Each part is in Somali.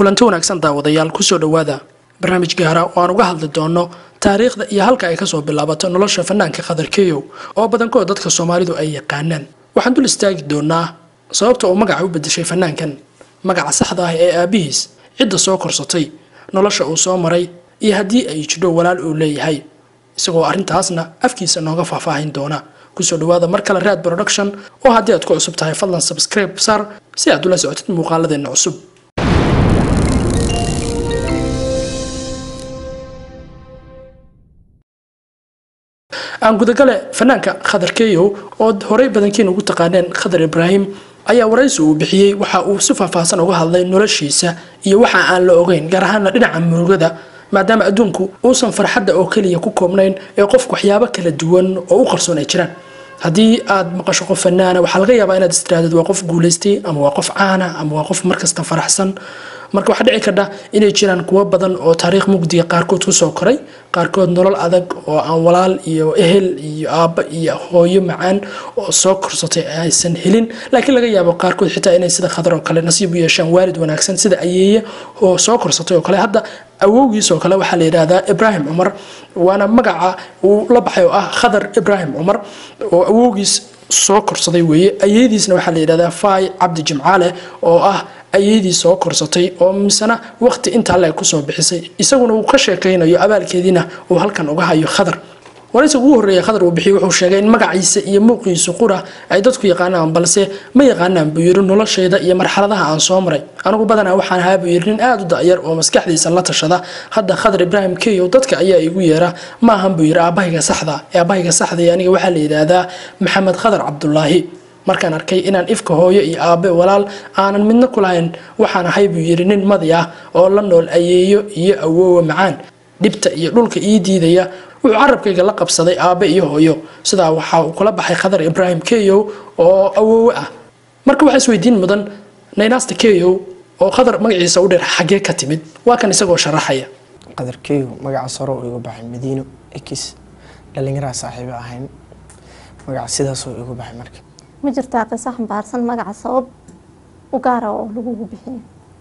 kulanti wanaagsan daawadayaal kusoo dhowaada barnaamij gaara oo aan uga hadli doono taariikhda iyo halka ay kasoo bilaabato nolosha fanaanka khadar keyow oo badankood dadka soomaalidu ay yaqaanaan waxaan dul istaagi doonaa sababta uu magaca u bedeshay fanaankan magaca saxda ah ee aabihiis cidda soo korsatay nolosha uu soo maray iyo haddii ay jidho walaal uu leeyahay isagoo arrintaasna afkiisa nooga faahfaahin doona kusoo dhawaada mar kale raad production oo haddii aad ku cusub tahay fadlan subscribe sar si aad ula socotid muuqaaladeena cusub aan gudagale fanaanka khadar keyow oo horey badankiin ugu taqaaneen khadar ibraahim ayaa waraysi uu bixiyey waxa uu si faahfaahsan uga hadlay noloshiisa iyo waxa aan la ogeyn gaar ahaana dhinaca murugada maadaama adduunku uusan farxadda oo keliya ku koobnayn ee qofku waxyaabo kala duwan oo u qarsoon ay jiraan haddii aad maqasho qof fanaana waxaa laga yaabaa inaad istiraadid waa qof guulaystay ama waa qof caana ama waa qof markasta faraxsan marka waxaa dhici kardha inay jiraan kuwo badan oo taariikh mugdiga qaarkood kusoo koray qaarkood nolol adag oo aan walaal iyo ehel iyo aabba iyo hooyo macaan oo soo korsatay aysan helin laakiin laga yaabo qaarkood xitaa inay sida khadar oo kale nasiib u yeeshaan waalid wanaagsan sida ayeeye oo soo korsatay oo kale hadda awowgiis oo kale waxaa la yidhaahdaa ibraahim cumar waana magaca uu la baxay oo ah khadar ibraahim cumar oo awowgiis soo korsaday weeye ayeydiisna waxaa la yidhahdaa faay cabdi jimcaale oo ah ayeydii soo korsatay oo misena waqti intaa le kusoo bixisay isaguna uu ka sheekaynayo abaalkeediina uu halkan uga hayo khadar waraysiga ugu horreeya khadar uu bixiyey wuxuu sheegay in magaciisa iyo muuqiisu qura ay dadku yaqaanaan balse ma yaqaanaan buu yidhi noloshayda iyo marxaladaha aan soo maray anigu badanaa waxaan ahaa buu yidhi nin aada u da'yar oo maskaxdiisa la tashada hadda khadar ibraahim keyow dadka ayaa igu yeera ma ahan buu yidhi aabahayga saxda ee aabahayga saxda aniga waxaa la yidhaahdaa maxamed khadar cabdulaahi markaan arkay inaan ifka hooyo iyo aabe walaal aanan midna ku lahayn waxaan ahay buu yidhi nin madi ah oo la nool ayeeyo iyo awoowa macaan dhibta iyo dhulka ii diidaya wuxuu carabkayga la qabsaday aabe iyo hooyo sidaa waxa uu kula baxay khadar ibraahim keyow oo awoowe ah marka waxaa isweydiin mudan naynaasta keyow oo khadar magaciisa u dheer xaggee ka timid waa kan isagoo sharaxaya qadar keyow magacaas hore uu igu baxay madiino ekis dhallinyaraa saaxiibo ahayn magaca sidaasoo igu baxay marka ma jirtaa qiso xambaarsan magaca sabab u gaara oo lagugu bixiyo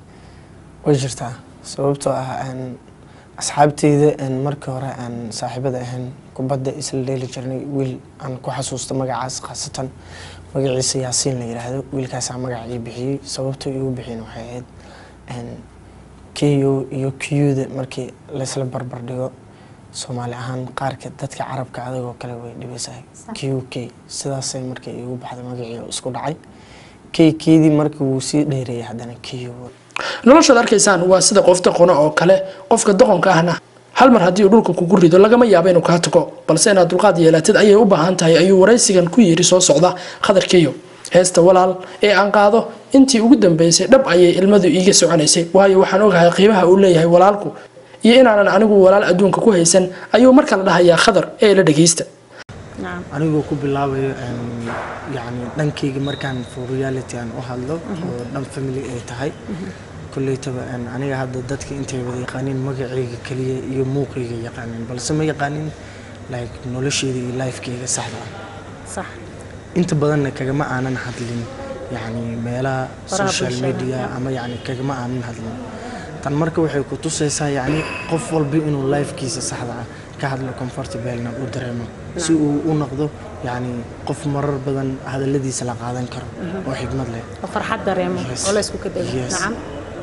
way jirtaa sababtoo ah asxaabteyda markii hore aan saaxiibada ahayn kubadda isla dheeli jirnay wiil aan ku xasuusto magacaas khaasatan magaciisa yaasiin la yidhaahdo wiilkaasaa magaca ii bixiyey sababtoo iigu bixiyen waxay ahayd keyo iyo kiyuda markii laysla barbar dhigo soomaali ahaan qaarka dadka carabka adagoo kale way dhibaysahay q k sidaasay markay iigu baxday magacii isku dhacay k keydii markii wuu sii dheereeyay haddana q noloshaad arkaysaan waa sida qof doqona oo kale qofka doqonka ahna hal mar haddii uu dhulka kugu rido lagama yaabo inuu kaa tago balse inaad dulqaad yeelatid ayay u baahan tahay ayuu waraysigan ku yiri soo socda khadar keyo heesta walaal ee aan qaado intii ugu dambeysay dhab ayay ilmadu iiga soconaysay waayo waxaan ogahay qiimaha uu leeyahay walaalku iyo inaanan anigu walaal adduunka ku haysan ayuu mar kale dhahayaa khadar ee la dhageysta anigoo ku bilaabayo yani dhankayga markaan for reality aan u hadlo oo dhan family ay tahay koleytaba aniga hadda dadka intay wada yaqaaniin magacayga keliya iyo muuqayga yaqaaniin balse ma yaqaanin like nolosheyda iyo lifekeyga saxda ah inta badanna kagama aanan hadlin yani meelaha social media ama yani kagama aanan hadlin tan marka waxay ku tusaysaa yani qof walba inuu lifekiisa saxda ah ka hadlo comfortablena u dareemo si uu u noqdo yani qof marar badan hadaladiisa la qaadan karo oo xigmad leh farxad dareemo oo la isku kadego nacam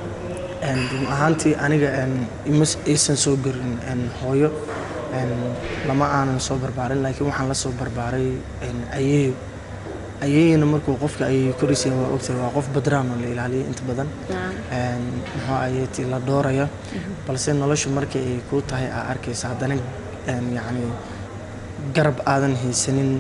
run ahaantii aniga aysan soo garin hooyo lama aanan soo barbaarin laakiin waxaan la soo barbaaray ayeeyo ayeeyana markuu qofka ayay korisay waa ogtahay waa qof badraan oo la ilaaliyo inta badan muxuu ayeeti la doorayo balse nolosha markii ay kuu tahay aa arkaysa haddana yacni garab aadan haysanin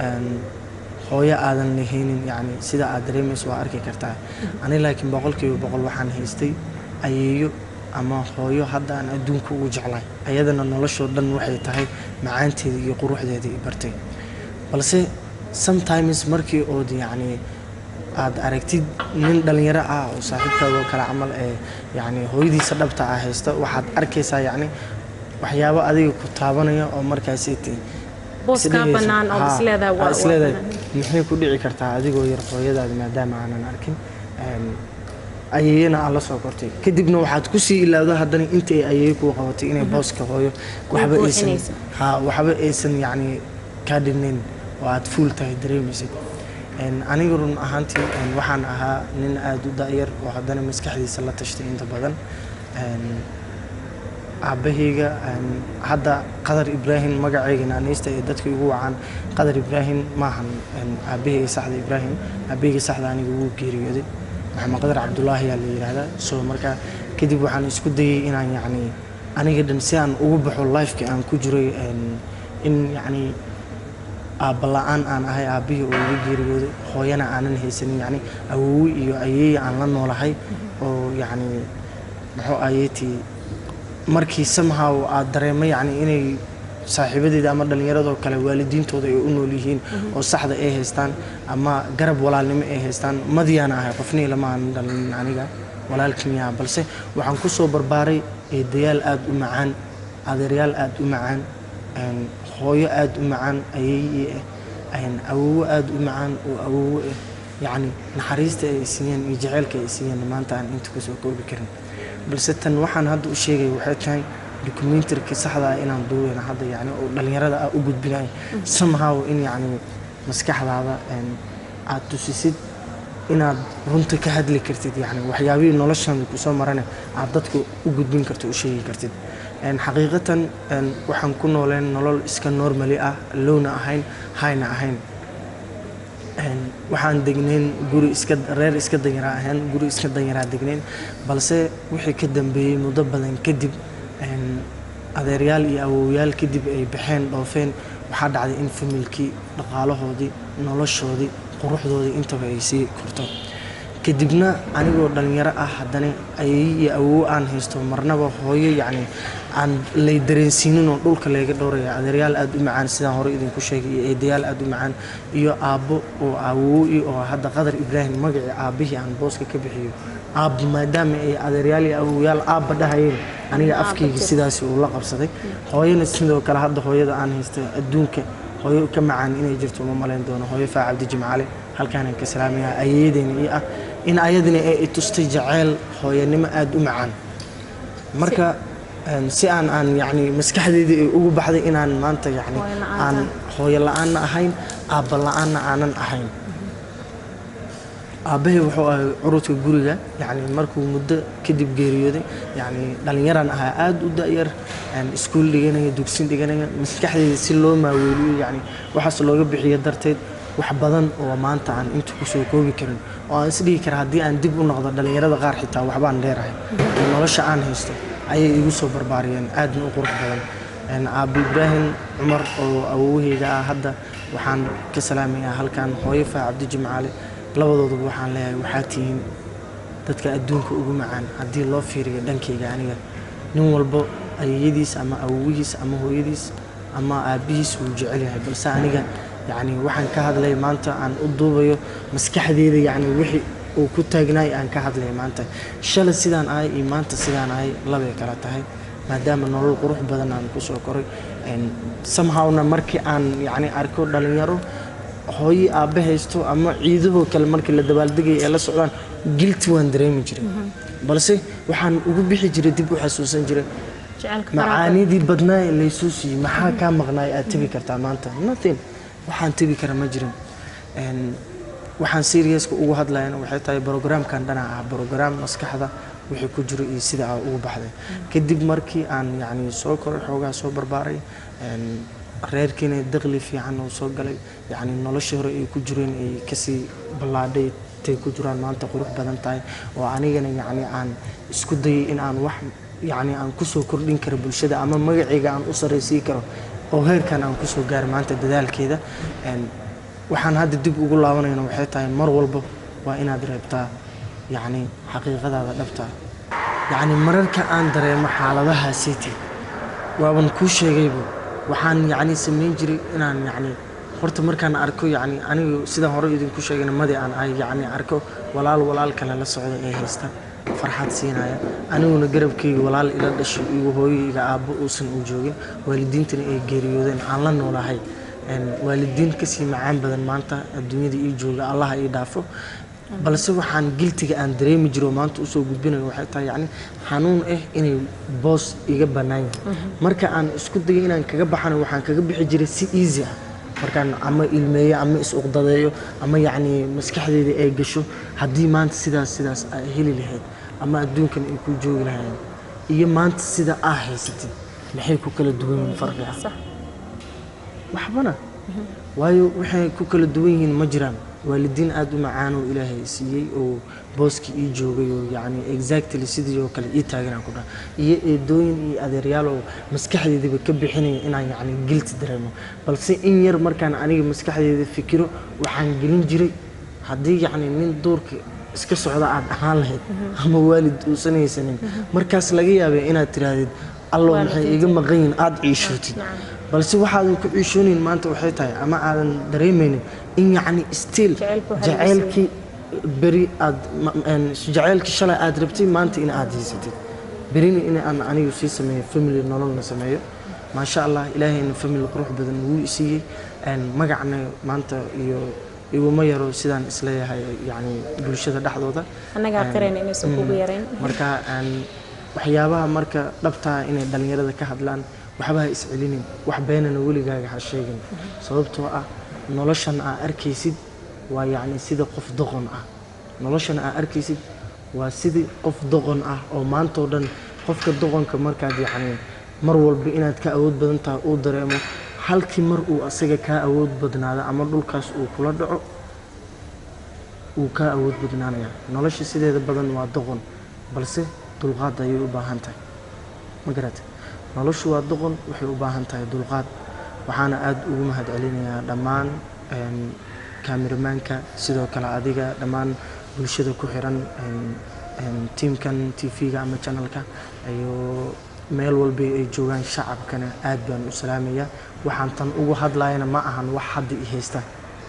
hooyo aadan lahaynin yacni sida aad dareemayso waa arki kartaa ani laakiin boqolkiiba boqol waxaan haystay ayeeyo ama hooyo hadda aan adduunka ugu jeclahay ayadana noloshoo dhan waxay tahay macaanteeda iyo quruxdeeda i bartay balse sometimes markii ood yacni aad aragtid nin dhalinyaro ah oo saaxiibkaadoo kale camal ee yacni hooyadiisa dhabta ah haysta waxaad arkaysaa yacni waxyaabo adiga ku taabanaya oo markaasi booskaa bannaan oo isleedahay waa isleedahay maxay ku dhici kartaa adigoo yar hooyadaada maadaama aanan arkin ayeeyana aad la soo kortay kadibna waxaad kusii ilaawda haddana inta ay ayeeye kuu qabatay inay booska hooyo waxba aysan buuxinaysa. ha waxba aysan yacni kaa dhinayn oo aad fuul tahay dareemaysid Een, aniga run ahaantii een, waxaan ahaa nin aada u da'yar oo haddana maskaxdiisa la tashtay inta badan Een, aabbahayga een, hadda qadar ibraahim magacayga naanaysta ee dadka igu wacaan qadar ibraahim maahan een, aabbahayga saxda ibraahim aabbahayga saxda aniga wuu geeriyooday maxamed qadar cabdulaahi yaa la yidhaahdaa so marka kadib waxaan isku dayay inaan yacni aniga dhan si aan ugu baxo lifekii aan ku jiray een, in yacni aabba la-aan aan ahay aabbihii oo iga geeriyooday hooyana aanan haysanin yacni awoowe iyo ayeeye aan la noolahay oo yacni muxuu ayeetii markii somehow aad dareemo yacni inay saaxiibadeeda ama dhallinyaradoo kale waalidiintooda ay u nool yihiin oo saxda ay haystaan ama garab walaalnimo ay haystaan madiyaana ahay qofnii lama aanan dhalin aniga walaalkimiyaa balse waxaan ku soo barbaaray eedayaal aada u macaan adeeryaal aada u macaan een, hooyo aada u macaan ayeeye ah een, awoowo aada u macaan oo awoowo ah yacni naxariista ay siiyeen iyo jaceylka ay siiyeen maanta aan inta kusoo koobi karin balse tan waxaan hadda u sheegay waxay tahay documentarka saxda ah inaan duubeyna hadda yacni oo dhallinyarada ah u gudbinayo somehow in yacni maskaxdaada een, aad tusisid inaad runta ka hadli kartid yani waxyaabihii noloshan kusoo marane aad dadka u gudbin karto u sheegi kartid Een, xaqiiqatan een, waxaan ku nooleen nolol iska normali ah lowna ahayn hayna ahayn Een, waxaan degnayn guri iska reer iska danyaraa ahayn guri iska danyaraa degnayn balse wixii ka dambeeyey muddo badan kadib een, adeeryaal iyo awowyaal kadib ay baxeen dhoofeen waxaa dhacday in familkii dhaqaalahoodii noloshoodii quruxdoodii intaba ay sii korto kadibna anigoo dhalinyaro ah haddana ayay iyo awow aan haysto marnaba hooyo yacni aan lay dareensiinin oo dhulka layga dhowraya adeeryaal aada u macaan sidaan hore idinku sheegay iyo eedayaal aada u macaan iyo aabbo oo awowi oo hadda qadar ibraahim magacii aabbihii aan booska ka bixiyo aabbo maadaama ay adeeryaal iyo awowyaal aabba dhahayeen aniga afkayga sidaasi uu la qabsaday hooyana sidoo kale hadda hooyada aan haysta adduunka hooyo ka macaan inay jirto uma malayn doono hooyo faa cabdi jimcaale halkaanaan ka salaamayaa ayeedeena ii ah in ayadina ay i tustay jaceyl hooyanimo aada u macaan marka een, si aan aan yacni maskaxdeydii ay ugu baxday inaan maanta yacni Hooyo la'aanta. aan hooyo la-aanna ahayn aabba la-aanna aanan ahayn aabbahay wuxuu ahay curudka guriga yacni markuu muddo kadib geeriyooday yacni dhallinyaraan ahaa aada u da'yar een, iskuul dhiganaya dugsin dhiganaya maskaxdeyda si loo maaweeliyo yacni waxaas looga bixiyo darteed wax badan oo maanta aan inta kusoo koobi karin oo aan isdhihi kara haddii aan dib u noqdo dhallinyarada qaar xitaa waxbaan dheerahay oo nolosha aan haysto ayay igu soo barbaariyeen aadna u qurux badan Een, aabbo ibraahim cumar oo awowaheyga ah hadda waxaan ka salaamayaa halkan hooyo faa cabdi jimcaale labadooduba waxaan leeyahay waxaa tihiin dadka adduunka ugu macaan haddii loo fiiriyo dhankayga aniga nin walbo ayayadiis ama awowihiis ama hooyadiis ama aabbihiis wuu jecel yahay balse aniga yacni waxaan ka hadlay maanta aan u duubayo maskaxdeeda yacni wixii uu ku taagnaay aan ka hadlay maanta shalay sidaan ahay iyo maanta sidaan ahay labay kala tahay maadaama nolol qurux badan aan kusoo koray Een, somehowna markii aan yacni arko dhalinyaro hooyi aabbe haysto ama ciidahoo kale markii la dabaaldegaya ee la socdaan gilti waan dareemi jiray balse waxaan ugu bixi jiray dib u xasuusan jiray jecelka faraha macaanidii badnaa ee laysoo siiyey maxaa kaa maqnaay aad tebi kartaa maanta nothing waxaan tebi kara ma jirin Een, waxaan seriouska ugu hadlayana waxay tahay programkan dhana ah program maskaxda wixii ku jiro iyo sida aa ugu baxday kadib markii aan yacni soo koray xoogaa soo barbaaray een, reerkiina daqli fiican oo soo galay yacni noloshii hore ay ku jireen ay kasii ballaadhay tay ku jiraan maanta qurux badan tahay oo anigana yacni aan isku dayay in aan wax yacni aan kusoo kordhin karo bulshada ama magacayga aan u sarraysiin karo oo heerkan aan kusoo gaaro maanta dadaalkeeda Een, waxaan hadda dib ugu laabanayna waxay tahay mar walba waa inaad reebtaa yacni xaqiiqadaada dhabta yacni mararka aan dareemo xaaladaha city waaban kuu sheegayba waxaan yacni samayn jiray inaan yacni horta markaan arko yacni anigu sidaan hore idinku sheegayna madi aan ahay yacni arko walaal walaal kale la socda ee haysta farxad siinaya aniguna garabkayga walaal ila dhashay iyo hooyayga aabbo uusan u joogin waalidiintana ay geeriyoodeen aan la noolahay Een, waalidiin kasii macaan badan maanta adduunyada ii jooga allaha ii dhaafo balse waxaan giltiga aan dareemi jiro oo maanta usoo gudbinayo waxay tahay yacni xanuun ah inay boos iga bannaan yahay marka aan isku dayay inaan kaga baxana waxaan kaga bixi jiray si easy ah markaan ama ilmeeyo ama is-uqdadeeyo ama yacni maskaxdeeda ay gasho haddii maanta sidaas sidaas ay heli lahayd ama adduunkan ay ku joogi lahayn iyo maanta sida aa haysatid maxay ku kala duwan yihiin farqiga صح waxbana waayo waxay ku kala duwan yihiin ma jiraan waalidiin aada u macaan oo ilaahay siiyey oo booskii ii joogay oo yacni exactly sidii oo kale ii taaganaan ku dhaha iyo eedooyin iyo adeeryaal oo maskaxdeediba ka bixinaya inaan yacni gilti dareemo balse in yar markaan aniga maskaxdeeda fikiro waxaan gelin jiray haddii yacni nin duurka iska socda aad ahaan lahayd ama waalid uusan haysanin markaas laga yaabay inaad tiraahdid allow maxay iga maqan yihiin aada ciishootid balse waxaadan ku ciishoonayn maanta waxay tahay ama aadan dareemaynin in yacni still Jacaylku waxa laga jacaylkii beri aad ma- een, jacaylkii shalay aad rabtay maanta in aad haysatid berina in aan anigu sii sameeyo family nololna sameeyo maasha allah ilaahayna family qurux badan wuu isiiyey een, magacna maanta iyo iguma yaro sidaan isleeyahay yacni bulshada dhexdooda annagaa qirayna inaysan kugu yarayn marka aan waxyaabaha marka dhabtaa inay dhallinyarada ka hadlaan waxba ha iscelinin wax beenana weligaaga ha sheegin sababtoo ah noloshan aa arkaysid waa yacni sida qof doqon ah noloshan aa arkaysid waa sidii qof doqon ah oo maantoo dhan qofka doqonka markaad yacni mar walba inaad ka awood badan tahay uu dareemo halkii mar uu asaga kaa awood badnaado ama dhulkaas uu kula dhaco wuu kaa awood badnaanaya nolosha sideeda badan waa doqon balse dulqaad ayay u baahan tahay ma garata noloshu waa doqon waxay u baahan tahay dulqaad waxaana aada ugu mahad celinayaa dhammaan een, kaamiramaanka sidoo kale adiga dhammaan bulshada ku xiran een, een, tiimkan tv-ga ama channelka iyo meel walba ay joogaan shacabkana aad baan u salaamayaa waxaan tan ugu hadlayana ma ahan wax hadda i haysta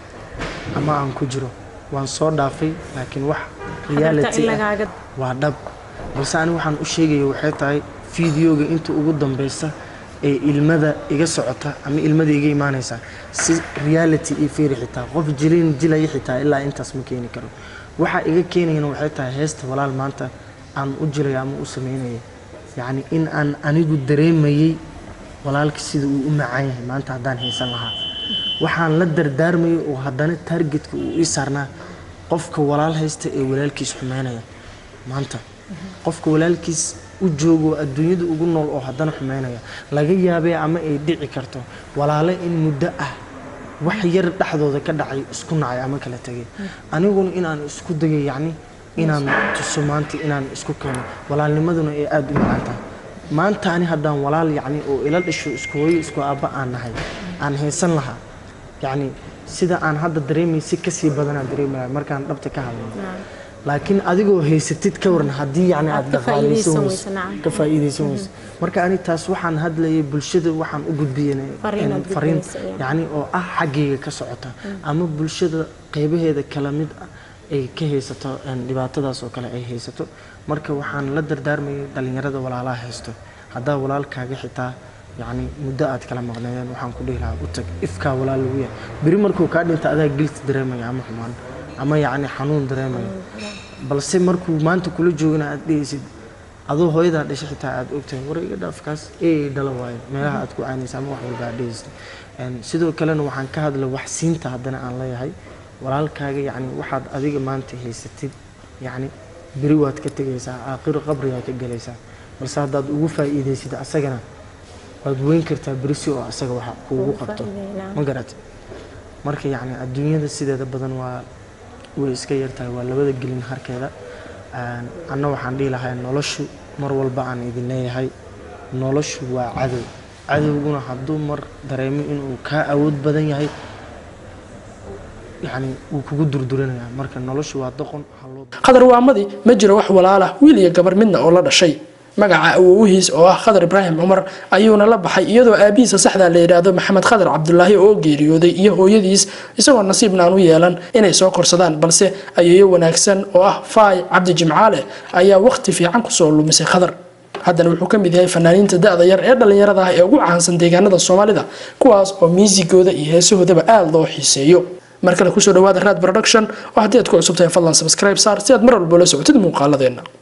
ama aan ku jiro waan soo dhaafay laakiin wax Hadda reality in ah lagaaga waa dhab balse ani waxaan u sheegaya waxay tahay fideoga inta ugu dambeysa ee ilmada iga socota ama ilmada iga imaanaysa si reality io fiiri xitaa qof jilin jilaya xitaa ilaa intaas ma keeni karo waxa iga keenayana waxay tahay heesta walaal maanta aan u jilaya ama u sameynaya yacni in aan anigu dareemayey walaalka sida uu u macaan yahay maanta haddaan haysan lahaa waxaan la dardaarmayay oo haddana targetka uu ii saarnaa qofka walaal haysta ee walaalkiis xumeynaya maanta qofka walaalkiis u joogo adduunyada ugu nool oo haddana xumeynaya laga yaabee ama ay dhici karto walaale in muddo ah wax yar dhexdooda ka dhacay isku nacay ama kala tegay aniguna inaan isku dayo yacni inaan tuso maanta inaan isku keeno walaalnimaduna ay aada u macaan tahay maanta ani haddaan walaal yacni oo ila dhasho isku hooyo isku aabba aan nahay aan haysan lahaa yacni sida aan hadda dareemay si kasii badanaan dareemaya markaan dhabta ka hadlayno laakiin adigoo haysatid ka waran haddii yacni aad Aad ka dhaqaaleysan faa'iidaysan weyso weyso, nacam. ka faa'iidaysan weyso marka ani taas waxaan hadlayay bulshada waxaan u gudbiyana Fariin aad fariin gudbinaysa, yeah. yacni oo ah xaggayga ka socota ama bulshada qeybaheeda kala mid ah ay ka haysato een, dhibaatadaas oo kale ay haysato marka waxaan la dardaarmayay dhallinyarada walaalaha haysto haddaa walaalkaaga xitaa yacni muddo aad kala maqneedeen waxaan ku dhihi lahaa u tag ifkaa walaal lagu yahay beri markuu kaa dhinta adaa gilti dareemaya ama xumaan ama yacni xanuun dareemaya balse markuu maanta kula joogana aad dhehaysid adoo hooyadaa dhashay xitaa aad ogtahay war iga dhaafkaas ee dhala waayo meelaha aad ku caynaysa ama wax walba aad dhehaysid Een, sidoo kalena waxaan ka hadla wax siinta haddana aan leeyahay walaalkaaga yacni waxaad adiga maanta haysatid yacni beri waad ka tegaysaa aakhiro qabrigaa ka gelaysaa balse haddaad ugu faa'iidaysid asagana waad weyn kartaa berisi oo asaga waxa kuugu Ugu qabto faa'iideynaa. ma garat marka yacni adduunyada sideeda badan waa way iska yartahay waa labada gelin harkeeda Een, anna waxaan dhihi lahaa noloshu mar walba aan idin leeyahay noloshu waa cadow cadowguna hadduu mar dareemo inuu kaa awood badan yahay yacni wuu kugu durdurinayaa marka noloshu waa doqon haloo khadar waamadii ma jiro wax walaala wiil iyo gabar midna oo la dhashay magaca awowhiis oo ah khadar ibraahim cumar ayuuna la baxay iyadoo aabihiisa saxda la yidhaahdo maxamed khadar cabdulaahi oo geeriyooday iyo hooyadiis isagoo nasiibna aan u yeelan inay soo korsadaan balse ayeeyo wanaagsan oo ah faay cabdi jimcaale ayaa waqti fiican kusoo lumisay khadar haddana wuxuu ka mid yahay fanaaniinta da-da yar ee dhallinyarada ah ee ugu caansan deegaanada soomaalida kuwaas oo miisigooda iyo heesahoodaba aada loo xiiseeyo mar kale kusoo dhawaada raad production oo haddii aad ku cusub tahay fadlan subscribe saar si aad mar walba la socotid muuqaaladeena